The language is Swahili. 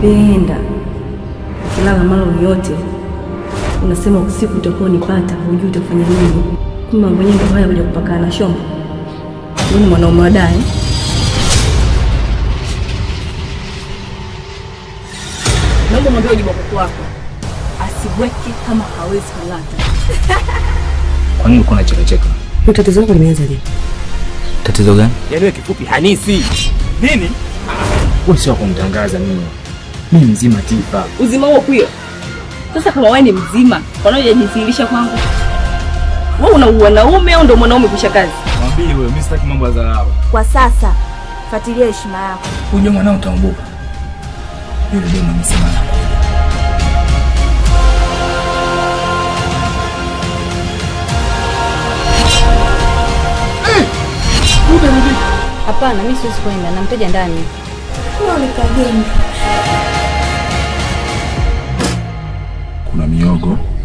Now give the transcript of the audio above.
nakupenda. Ukilala mara uniote, unasema usiku utakuwa unipata, hujui utafanya nini. Kumbe mambo yenyewe ndio haya kuja kupakana shombo. Wewe ni mwanaume wa dai. Naomba mwambie ujibu wako wako asibweke kama hawezi kulata. Kwa nini uko unachekacheka? Hiyo tatizo lako limeanza lini? Tatizo gani? Yaani wewe kifupi hanisi. Nini? Wewe sio wa kumtangaza mimi. Mimi mzima Tifa. Uzima huo kwio. Sasa kama wewe ni mzima, kwa nini hujajidhihirisha kwangu? Wewe una wanaume au ndio mwanaume kisha kazi? Mwambie wewe, mimi sitaki mambo ya dharau. Kwa sasa fuatilia heshima yako. Unajua mwanao utaumbuka. Yule ndio mnamsema na Hapana, mimi siwezi kwenda na mteja ndani. Unaonekana Kuna miogo,